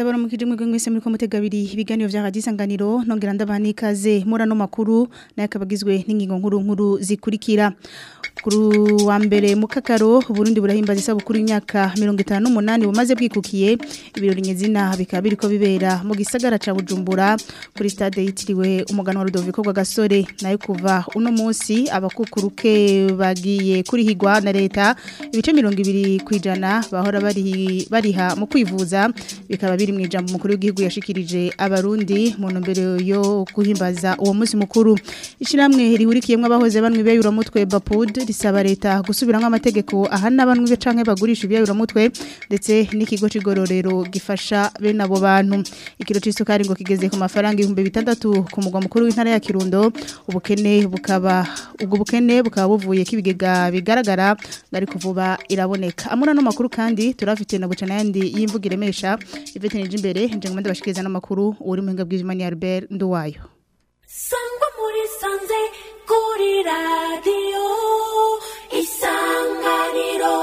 ndabona mukije mwebwe mwese muri ko mutega abiri ibiganiro vya radio isanganiro nongera ndabana ikaze muri ano makuru nayo akabagizwe n'ingingo nkuru nkuru zikurikira kuri wa mbere mu kakaro Burundi burahimbaza isabukuru y'imyaka 58 bumaze bwikukiye ibirori nyezina bikaba biriko bibera mu gisagara ca Bujumbura kuri stade yitiriwe umugano wa Rudoviko kwa Gasore nayo kuva uno munsi abakukuruke bagiye kurihigwa na leta ibice 200 kwijana bahora bari bariha mu kwivuza bikaba biri mu ijambo mukuru w'igihugu yashikirije abarundi mu ntumbero yo guhimbaza uwo munsi mukuru ishiramwe rihurikiyemwe abahoze banwe beyura mutwe Bapud risaba leta gusubiramwo amategeko ahana banwe canke bagurisha ibyayura mutwe ndetse n'ikigo cigororero gifasha bene abo bantu ikiro c'isukari ngo kigeze ku mafaranga 6000 ku mugwa mukuru w'intara ya Kirundo ubukene bukaba ubwo bukene bukaba buvuye kibigega bigaragara ngari kuvuba iraboneka amuna no makuru kandi turafite na bucana yandi y'imvuga iremesha Ivete nije imbere nje ngomba ndabashikiriza n'amakuru uri mu hinga bw'Imana Albert Nduwayo Sangwa muri sanze kuri radio isanganiro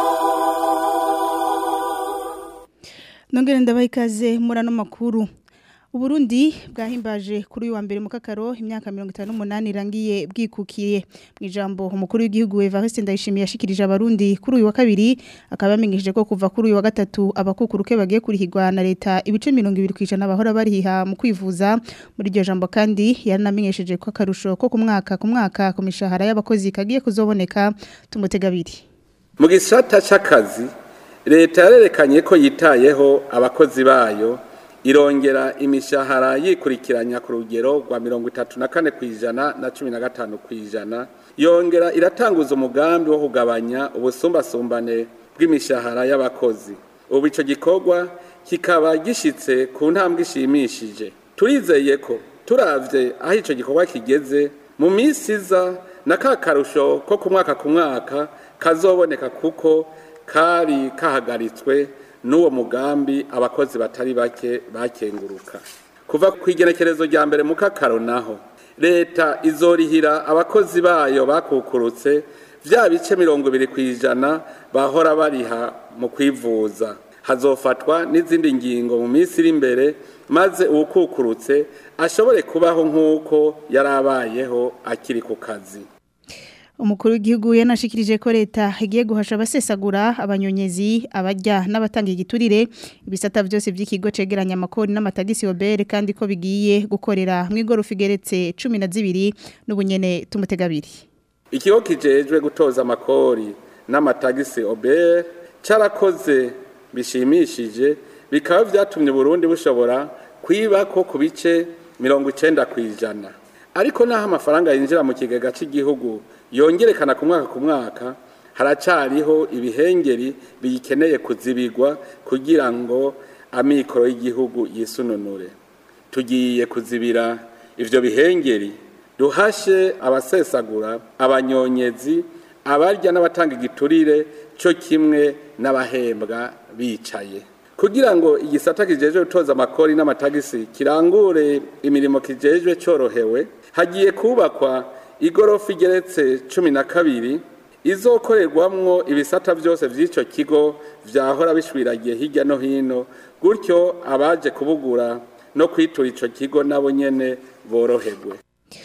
Nongere ndabaha ikaze muri ano makuru Uburundi bwahimbaje kuri uyu wa mbere mu kakaro imyaka 58 irangiye bwikukiye mu ijambo umukuru w'igihugu Evariste Ndayishimiye yashikirije abarundi kuri uyu wa kabiri akaba yamenyesheje ko kuva kuri uyu wa gatatu abakukuruke bagiye kurihirwa na leta ibice 200 kwijana bahora bariha mu kwivuza muri iryo jambo kandi yaranamenyesheje ko akarusho ko ku mwaka ku mwaka ku mishahara y'abakozi kagiye kuzoboneka tumutega abiri mu gisata c'akazi leta yarerekanye ko yitayeho abakozi bayo irongera imishahara yikurikiranya ku rugero rwa mirongo itatu na kane ku ijana na cumi na gatanu ku ijana yongera iratanguza umugambi wo kugabanya ubusumbasumbane bw'imishahara y'abakozi ubu icyo gikorwa kikaba gishyitse ku ntambwe ishimishije turizeye ko turavye aho icyo gikorwa kigeze mu minsi iza na ka karusho ko ku mwaka ku mwaka kazoboneka kuko kari kahagaritswe n'uwo mugambi abakozi batari bake bakenguruka kuva ku igenekerezo rya mbere mu kakaro naho leta izorihira abakozi bayo bakukurutse bya bice mirongo ibiri ku ijana bahora bariha mu kwivuza hazofatwa n'izindi ngingo mu minsi iri imbere maze uwukukurutse ashobore kubaho nk'uko yari abayeho akiri ku kazi umukuru w'igihugu yanashikirije ko leta igiye guhasha abasesagura abanyonyezi abajya n'abatanga igiturire ibisata byose by'ikigo cegeranya amakori n'amatagisi obere kandi ko bigiye gukorera mu igorofa igeretse cumi na zibiri n'ubunyene tumutega abiri ikigo kijejwe gutoza amakori n'amatagisi obere carakoze bishimishije bikaba vyatumye Burundi bushobora kwiba ko ku bice mirongo icenda kw'ijana ariko naho amafaranga yinjira mu kigega cy'igihugu yongerekana ku mwaka ku mwaka haracariho ibihengeri biyikeneye kuzibigwa kugira ngo amikoro y'igihugu yisununure tugiye kuzibira ivyo bihengeri duhashe abasesagura abanyonyezi abarya n'abatanga igiturire cyo kimwe n'abahembwa bicaye kugira ngo igisata kijejwe gutoza amakori n'amatagisi kirangure imirimo kijejwe cyorohewe hagiye kubakwa igorofa igeretse cumi na kabiri izokorerwamwo ibisata byose by'icyo kigo byahora bishwiragiye hirya no hino gutyo abaje kubugura no kwitura icyo kigo nabo nyene boroherwe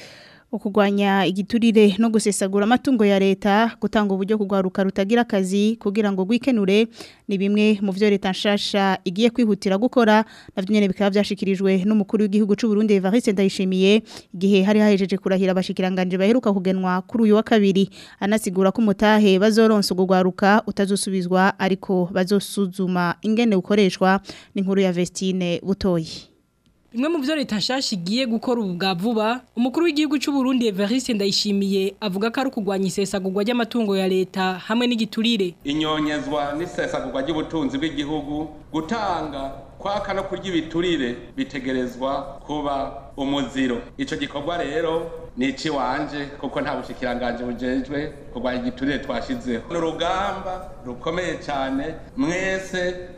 ukugwanya igiturire no gusesagura amatungo ya leta gutanga uburyo kugwaruka rutagira akazi kugira ngo gwikenure ni bimwe mu byo leta nshasha igiye kwihutira gukora navyo nyene bikaba byashikirijwe n'umukuru w'igihugu c'u Burundi Evariste Ndayishimiye igihe hari hahejeje kurahira abashikiranganje baheruka kugenwa kuri uyu wa kabiri anasigura ko umutahe bazoronsa ugwaruka utazosubizwa ariko bazosuzuma ingene ukoreshwa n'inkuru ya Vestine Butoyi Bimwe mu byo leta nshasha igiye gukora ubu bwa vuba umukuru w'igihugu cy'u Burundi Evariste Ndayishimiye avuga ko ari ukugwanya isesagurwa ry'amatungo ya leta hamwe n'igiturire inyonyezwa n'isesagurwa ry'ubutunzi bw'igihugu gutanga kwaka no kurya ibiturire bitegerezwa kuba umuziro ico gikorwa rero ni ici wanje kuko nta bushikiranganje bujejwe kurwanya igiturire twashizeho ni urugamba rukomeye cyane mwese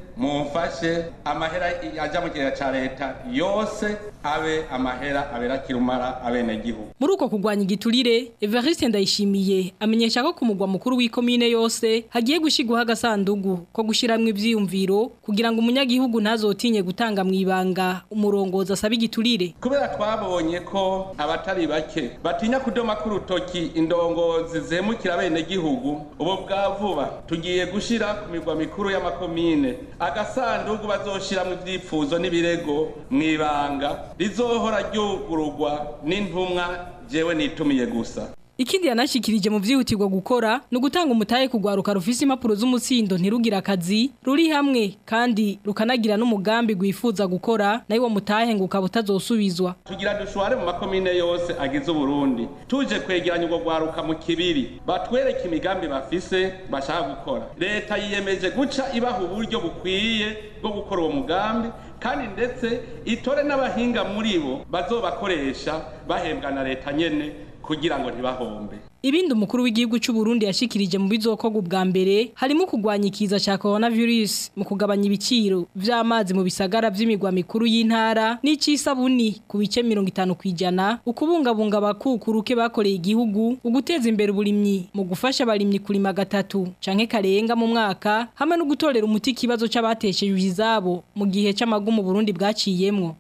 mumfashe amahera ajya mu kigega ca leta yose abe amahera abera kirumara abenegihugu muri uko kurwanya igiturire Evariste Ndayishimiye amenyesha ko ku mugwa mukuru w'ikomine yose hagiye gushigwaho agasandugu ko gushiramwo ivyiyumviro kugira ngo umunyagihugu ntazotinye gutanga mu ibanga umurongozi asaba igiturire kubera twabonye ko abatari bake batinya kudoma ku rutoki indongozi zemukira abenegihugu ubu bwa vuba tugiye gushira ku migwa mikuru y'amakomine agasandugu bazoshiramwo ivyifuzo n'ibirego mu ibanga rizohora ryugururwa n'intumwa jewe nitumiye gusa Ikindi yanashikirije mu vyihutirwa gukora no gutanga umutahe kugwaruka rufise impapuro z'umutsindo ntirugira akazi ruri hamwe kandi rukanagira n'umugambi gwifuza gukora nayo uwo mutahe ngo ukaba utazosubizwa tugira dushware mu makomine yose agize uburundi tuje kwegeranya ubwo gwaruka mu kibiri batwereke imigambi bafise bashaka gukora leta yiyemeje guca ibaha uburyo bukwiye bwo gukora uwo mugambi kandi ndetse itore n'abahinga muri bo bazobakoresha bahembwa na leta nyene kugira ngo ntibahombe Ibindi umukuru w'igihugu cy'u Burundi yashikirije mu bizokorwa ubwa mbere harimo kugwanya ikiza ca coronavirus mu kugabanya ibiciro vy'amazi mu bisagara vy'imigwa mikuru y'intara n'icisabuni ku bice 50 kwijana ukubungabunga abakukuruke bakoreye igihugu uguteza imbere uburimyi mu gufasha abarimyi kurima gatatu canke karenga mu mwaka hamwe no gutorera umuti kibazo c'abatesheje izabo mu gihe c'amagumu Burundi bwaciyemwo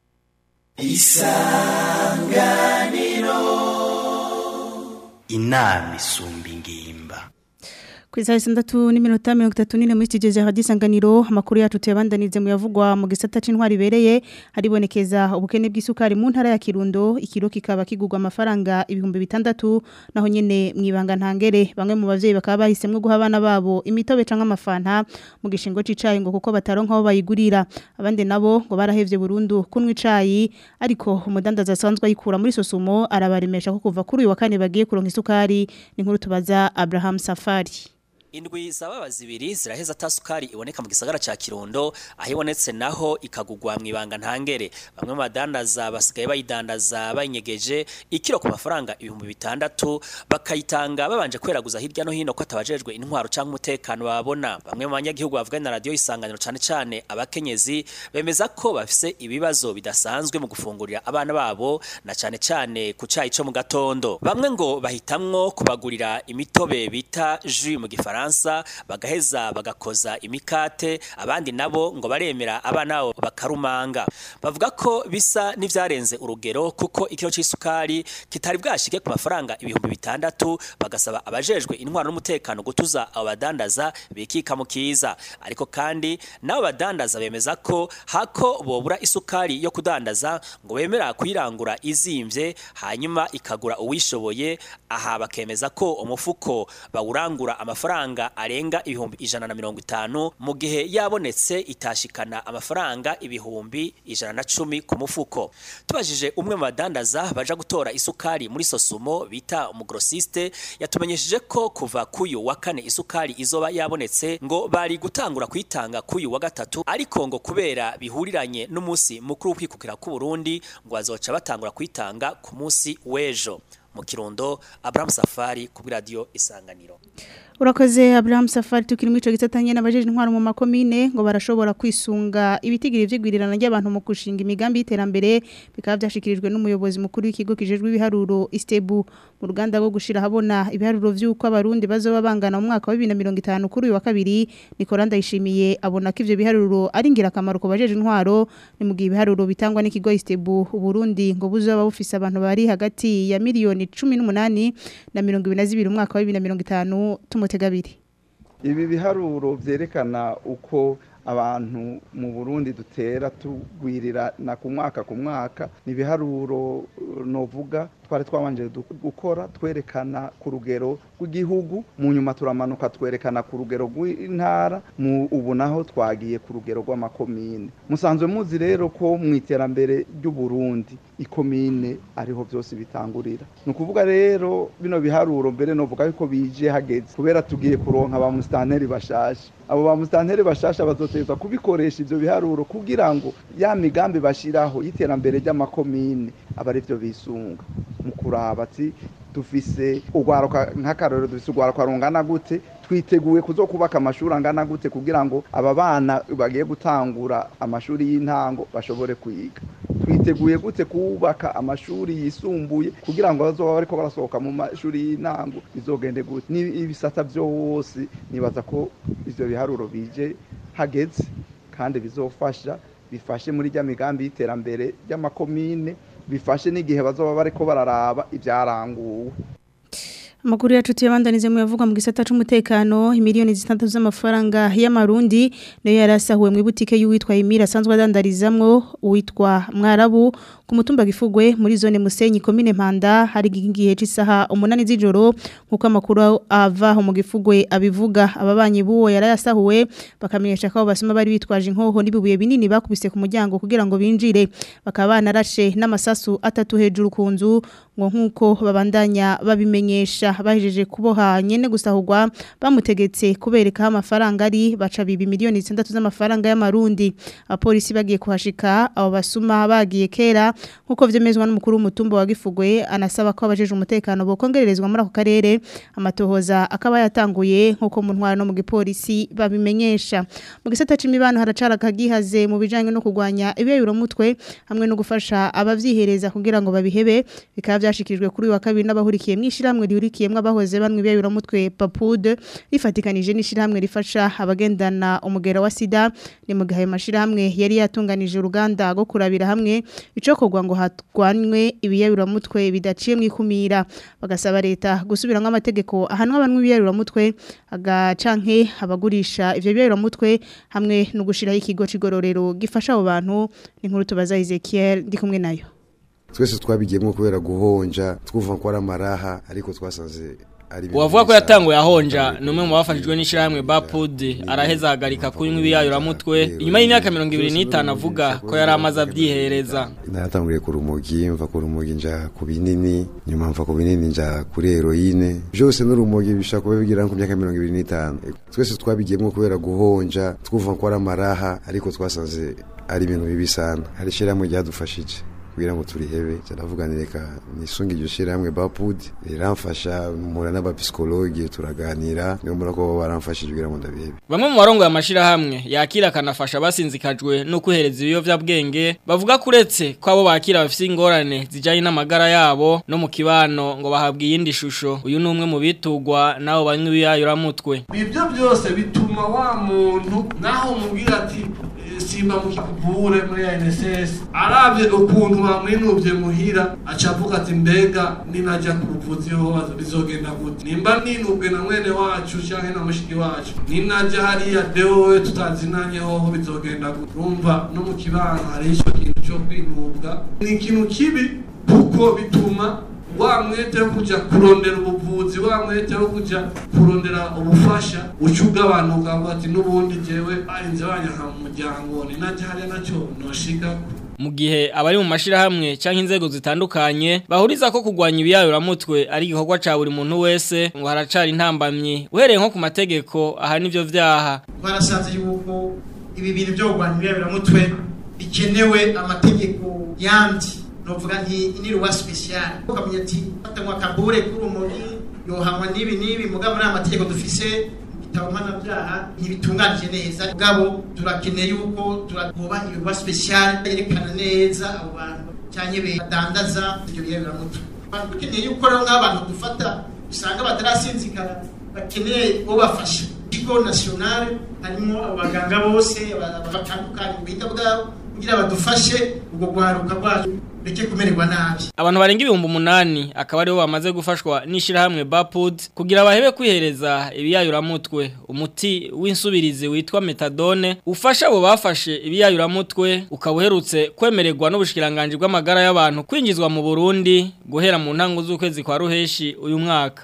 inama isumba ingimba Ku isaha sandatu n'iminota mirongo itatu n'ine muri studio za Radio Isanganiro amakuru yacu tuyabandanize mu yavugwa mu gisata c'intwari bereye haribonekeza ubukene bw'isukari mu ntara ya Kirundo ikiro kikaba kigurwa amafaranga ibihumbi bitandatu naho nyene mwibanga ntangere bamwe mu bavyeyi bakaba bahisemwe guha abana babo imitobe canke amafanta mu gishingo c'icayi ngo kuko bataronka aho bayigurira abandi nabo ngo barahevye burundu kunwa icayi ariko umudandaza asanzwe ayikura muri sosumo arabaremesha ko kuva kuri uyu wa kane bagiye kuronka isukari ni nkuru tubaza Abraham Safari Indwi zaba zibiri ziraheza tasukari iboneka mu gisagara ca Kirundo aho ibonetse naho ikagugwa mu ibanga ntangere bamwe mu badandaza basigaye bayidandaza bayinyegeje ikiro ku mafaranga ibihumbi bitandatu bakayitanga babanje kweraguza hirya no hino ko atabajejwe intwaro canke umutekano babona bamwe mu banyagihugu bavugana na radio isanganiro cane cane abakenyezi bemeza ko bafise ibibazo bidasanzwe mu gufungurira abana babo na cane cane ku cayi co mu gatondo bamwe ngo bahitamwo kubagurira imitobe bita jus mu gifaransa Faransa bagaheza bagakoza imikate abandi nabo ngo baremera abana babo bakarumanga bavuga ko bisa n'ivyarenze urugero kuko ikiro c'isukari kitari bwashike ku mafaranga ibihumbi bitandatu bagasaba abajejwe intwaro n'umutekano gutuza abo badandaza bikika mu kiza ariko kandi nabo badandaza bemeza ko hako bobura isukari yo kudandaza ngo bemera kuyirangura izimvye hanyuma ikagura uwishoboye aha bakemeza ko umufuko bawurangura amafaranga amafaranga arenga ibihumbi ijana na mirongo itanu mu gihe yabonetse itashikana amafaranga ibihumbi ijana na cumi ku mufuko tubajije umwe mu badandaza baja gutora isukari muri sosumo bita umugrosiste yatumenyesheje ko kuva kuyu wa kane isukari izoba yabonetse ngo bari gutangura kuyitanga kuyu wa gatatu ariko ngo kubera bihuriranye n'umunsi mukuru w'ukwikukira ku Burundi ngo bazoca batangura kuyitanga ku munsi w'ejo mu kirundo Abraham Safari ku radio Isanganiro Urakoze Abraham Safari tukiri mwico gitatanye n'abajeje intwaro mu makomine ngo barashobora kwisunga ibitigiri vy'igwirirana ry'abantu mu kushinga imigambi y'iterambere bikaba byashikirijwe n'umuyobozi mukuru w'ikigo kijejwe ibiharuro Istebu mu ruganda rwo gushira habona ibiharuro vy'uko abarundi bazoba bangana mu mwaka wa 2050 kuri uyu wa kabiri Nicolas Ndayishimiye abona ko ivyo biharuro ari ngirakamaro ku bajeje intwaro ni mu gihe ibiharuro bitangwa n'ikigo Istebu Burundi ngo buzoba bufise abantu bari hagati ya miliyoni 18 na 22 umwaka wa 2050 tumutegabiri ibi biharuro byerekana uko abantu mu burundi dutera tugwirira na ku mwaka ku mwaka ni ibiharuro novuga twari twabanje gukora twerekana ku rugero rw'igihugu mu nyuma turamanuka twerekana ku rugero rw'intara mu ubu naho twagiye ku rugero rw'amakomine musanzwe muzi rero ko mu iterambere ry'uburundi ikomine ariho byose bitangurira ni ukuvuga rero bino biharuro mbere novuga yuko bije hageze kubera tugiye kuronka ba musitanteri bashasha abo ba musitanteri bashasha bazoteza kubikoresha ivyo biharuro kugira ngo ya migambi bashiraho y'iterambere ry'amakomine aba ari byo bisunga mu kuraba ati dufise urwaruka nk'akarorero dufise urwaruka rungana gute twiteguye kuzokubaka amashuri angana gute kugira ngo aba bana bagiye gutangura amashuri y'intango bashobore kwiga twiteguye gute kubaka amashuri yisumbuye kugira ngo bazoba bariko barasohoka mu mashuri y'intango bizogende gute n'ibisata byose nibaza ko ivyo biharuro bije hageze kandi bizofasha bifashe muri rya migambi y'iterambere ry'amakomine bifashe n'igihe bazoba bariko bararaba ibyaranguwe Amakuru yacu tuyabandanize mu yavuga mu gisata c'umutekano imiliyoni zitandatu z'amafaranga y'amarundi nayo yarasahuwe mu butike y'uwitwa Emira asanzwe adandarizamwo uwitwa Mwarabu ku mutumba gifugwe muri zone Musenyi komine Mpanda hari igihe c'isaha umunani z'ijoro nkuko amakuru ava mu gifugwe abivuga ababanyi buwo yarayasahuwe bakamenyesha ko basoma bari bitwaje inkoho n'ibibuye binini bakubise ku muryango kugira ngo binjire bakaba banarashe n'amasasu atatu hejuru ku nzu ngo nkuko babandanya babimenyesha bahejeje kuboha nyene gusahurwa bamutegetse kubereka amafaranga ari baca bibi miliyoni 6 z'amafaranga y'amarundi abapolisi bagiye kuhashika abo basuma bagiye kera nkuko vyemezwa n'umukuru w'umutumba wa Gifugwe anasaba ko abajeje umutekano bokongererezwa muri ako karere amatohoza akaba yatanguye nkuko mu ntwara no mu gipolisi babimenyesha mu gisata c'imibano haracara kagihaze mu bijanye no kugwanya ibiyayuro mutwe hamwe no gufasha abavyihereza kugira ngo babihebe bikaba vyashikirijwe kuri uyu wa kabiri n'abahurikiye mw'ishiramwe rihurikiyemwo abahoze banwe ibiyayuro mutwe papude rifatikanije n'ishiramwe rifasha abagendana umugera wa sida ni mu gihe amashiramwe yari yatunganije uruganda rwo kurabira hamwe icokorwa ngo hatwanwe ibiyayuro mutwe bidaciye mwikumira bagasaba leta gusubiramwo amategeko ahanwa abanwe ibiyayuro mutwe agacanke abagurisha ivyo biyayuro mutwe hamwe no gushiraho ikigo c'igororero gifasha abo bantu ni nkuru tubaza Ezekiel ndi kumwe nayo twese twabigiyemo kubera guhonja twumva ko ari amaraha ariko twasanze ari ibintu uwavuga ko bisa. yatanguye ahonja ni umwe mu bafashijwe n'ishyirahamwe bapud araheza ahagarika kunywa ibiyayuramutwe inyuma y'imyaka mirongo ibiri n'itanu avuga ko yari amaze abyihereza naratanguriye ku rumogi mva ku rumogi nja ku binini nyuma mva ku binini nja kuri heroine byose n'urumogi bishobora kuba bigira ku myaka mirongo ibiri n'itanu twese twabigiyemo kubera guhonja twumva ko ari amaraha ariko twasanze ari ibintu bibi sana hari ishyirahamwe ryadufashije kugira ngo turihebe cyaravuga ni reka nisunge iryo shyirahamwe bapud riramfasha mpura n'abapsikologe turaganira niyo mbona ko baramfashije kugira ngo ndabihebe bamwe mu barongo y'amashyirahamwe yakira akanafasha basinzikajwe no kwihereza ibiyovyabwenge bavuga ko uretse ko abo bakira bafite ingorane zijyanye n'amagara yabo no mu kibano ngo bahabwe iyindi shusho uyu ni umwe mu bitugwa n'abo banywa ibiyayuramutwe ibyo byose bituma wa muntu naho umubwira ati "Eh, simba mukikuvure muri ANSS arabye ukuntu bamwinuvye muhira aca avuga ati mbega ninaja ku buvuzi ho bizogenda gute nimba ninubwe na mwene wacu canke na mushiki wacu ninaja hariya dewe tutazinanye hoho bizogenda gute urumva no mu kibano hari ico kintu co kwinubwa ni ikintu kibi kuko bituma wa mwete wo kuja kurondera ubuvuzi wa mwete wo kuja kurondera ubufasha uca ugabanuka ngo ati n'ubundi jewe barinze banyanka mu muryango ni naje hariya naco noshika mu gihe abari mu mashirahamwe cyangwa inzego zitandukanye bahuriza ko kugwanya ibiyayuramutwe ari igikorwa ca buri muntu wese ngo haracari intambamyi uhereye nko ku mategeko aha nivyo vyaha twarasanze yuko ibi bintu byo kurwanya ibiyabiramutwe bikenewe amategeko yandi novuga nti iniruwa special ukamenya ati fatanywa akabure k'urumogi yohanwa n'ibi n'ibi mugabo nta mategeko dufise ibitabo mpanabyaha ntibitunganije neza mugabo turakeneye yuko turagoba ibikorwa special yerekana neza abo bantu cyane badandaza ibyo biyabiramutwe dukeneye yuko rero nk'abantu dufata usanga batarasinzikara bakeneye ubafasha ikigo national harimo abaganga bose batandukanye mu bwita bwabo kugira badufashe ubwo guharuka rwacu reke kumererwa nabi abantu barenga ibihumbi umunani akaba aribo bamaze gufashwa n'ishyirahamwe bapud kugira bahebe kwihereza ibiyayuramutwe umuti w'insubirizi witwa metadone ufasha abo bafashe ibiyayuramutwe ukaba uherutse kwemererwa n'ubushikiranganji bw'amagara y'abantu kwinjizwa mu burundi guhera mu ntango z'ukwezi kwa ruheshi uyu mwaka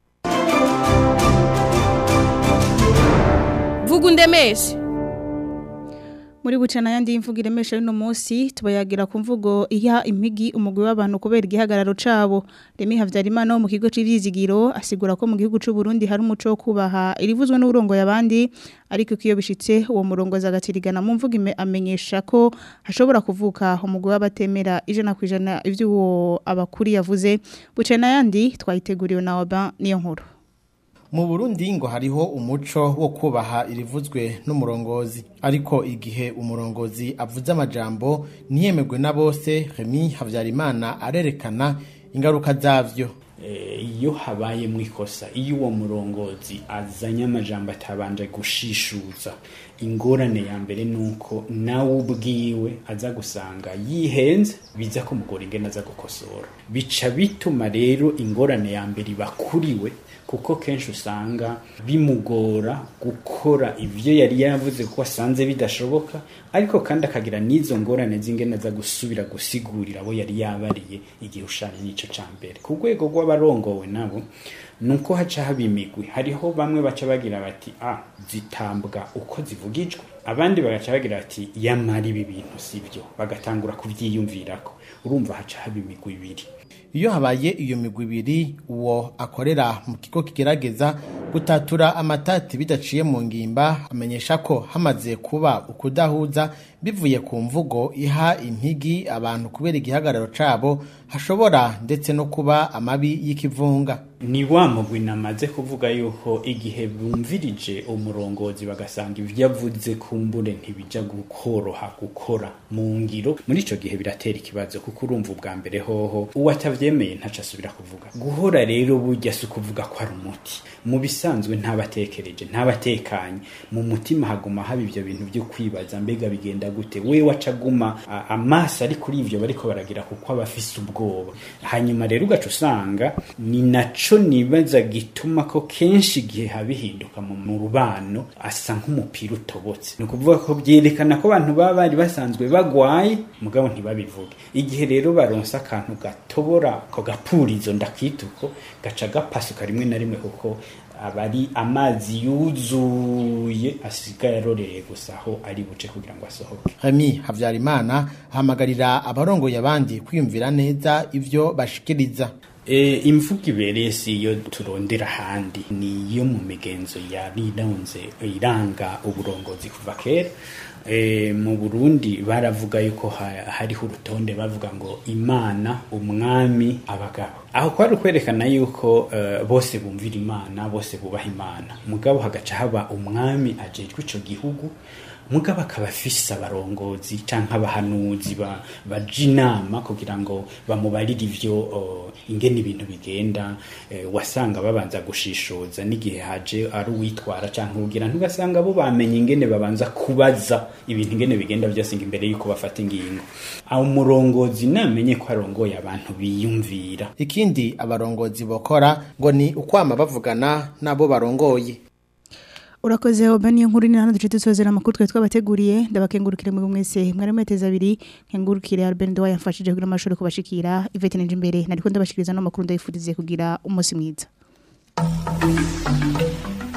vuga undemeshe muri bucana yandi imvugo iremesha y'uno munsi tubayagira ku mvugo iha impigi umugwi w'abantu kubera igihagararo cabo Remi Havyarimana wo mu kigo c'ivyizigiro asigura ko mu gihugu c'u Burundi hari umuco wo kubaha irivuzwe n'urongo yabandi ariko kiyo bishitse uwo murongo zagatirigana mu mvugo ime- amenyesha ko hashobora kuvuka umugwi w'abatemera ijana kwijana ivyo uwo abakuri yavuze bucana yandi twayiteguriwe na Oban niyo nkuru mu Burundi ngo hariho umuco wo kubaha irivuzwe n'umurongozi ariko igihe umurongozi avuze amajambo ntiyemerwe na bose Remy Havyarimana arerekana ingaruka zavyo iyo habaye mu ikosa iyo uwo murongozi azanye amajambo atabanje gushishuza ingorane ya mbere ni uko nawe ubwiwe aza gusanga yihenze biza kumugora ingene aza gukosora bica bituma rero ingorane ya mbere ibakuriwe kuko kenshi usanga bimugora gukora ibyo yari yavuze ko asanze bidashoboka ariko kandi akagira n'izo ngorane z'ingene aza gusubira gusigurira abo yari yabariye igihe ushanye n'icyo cya mbere ku rwego rw'abarongowe nabo ni uko haca haba imigwi hariho bamwe baca bagira bati a zitambwa uko zivugijwe abandi bagaca bagira bati yamara ibi bintu si byo bagatangura kubyiyumvirako urumva haca haba imigwi ibiri iyo habaye iyo migwi ibiri uwo akorera mu kigo kigerageza gutatura amatati bidaciye mu ngimba amenyesha ko hamaze kuba ukudahuza bivuye ku mvugo iha impigi abantu kubera igihagararo cabo hashobora ndetse no kuba amabi y'ikivunga ni wa mugwi namaze kuvuga yuko igihe bumvirije umurongozi bagasanga ibyo avuze kumbure ntibijya gukoroha gukora mu ngiro muri icyo gihe biratera ikibazo kuko urumva ubwa mbere hoho uwo atabyemeye ntaco asubira kuvuga guhora rero burya si ukuvuga ko ari umuti mu bisanzwe ntabatekereje ntabatekanye mu mutima haguma haba ibyo bintu byo kwibaza mbega bigenda gute we wacaguma amaso ari kuri ivyo bariko baragira kuko aba afise ubwoba hanyuma rero ugaca usanga ni naco nibaza gituma ko kenshi igihe habihinduka mu rubano asa nk'umupira utobotse ni ukuvuga ko byerekana ko abantu baba bari basanzwe bagwaye mugabo ntibabivuge igihe rero baronse akantu gatobora ko gapurizo ndakituko gaca gapasuka rimwe na rimwe kuko aba ari amazi yuzuye asigaye arorereye gusa aho ari buce kugira ngo asohoke Remy Havyarimana ahamagarira abarongoye abandi kwiyumvira neza ivyo bashikiriza E, imvugo ibereye si iyo turondera ahandi ni iyo mu migenzo yarirunze iranga uburongozi kuva kera e, mu Burundi baravuga yuko ha, hariho urutonde bavuga ngo imana umwami abagabo aho kwari kwerekana yuko uh, bose bumvira imana bose bubaha imana mugabo hagaca haba umwami ajejwe ico gihugu mugabo akaba afise abarongozi canke abahanuzi baja inama kugira ngo bamubarire ivyo uh, ingene ibintu bigenda uh, wasanga babanza gushishoza n'igihe haje ari uwitwara canke ugira ntugasanga bo bamenye ingene babanza kubaza ibintu ingene bigenda byose imbere yuko bafata ingingo aho umurongozi namenye ko arongoye abantu biyumvira ikindi abarongozi bokora ngo ni ukwama bavugana nabo barongoye urakoze oba niyo nkuru ni hano duce dusozera amakuru twari twabateguriye ndabakengurukire mu mwese mwari mweteza abiri nkengurukire Albert Ndowa yamfashije kugira amashuri kubashikira Yvette Ninje imbere nariko ndabashikiriza no makuru ndayifurize kugira umunsi mwiza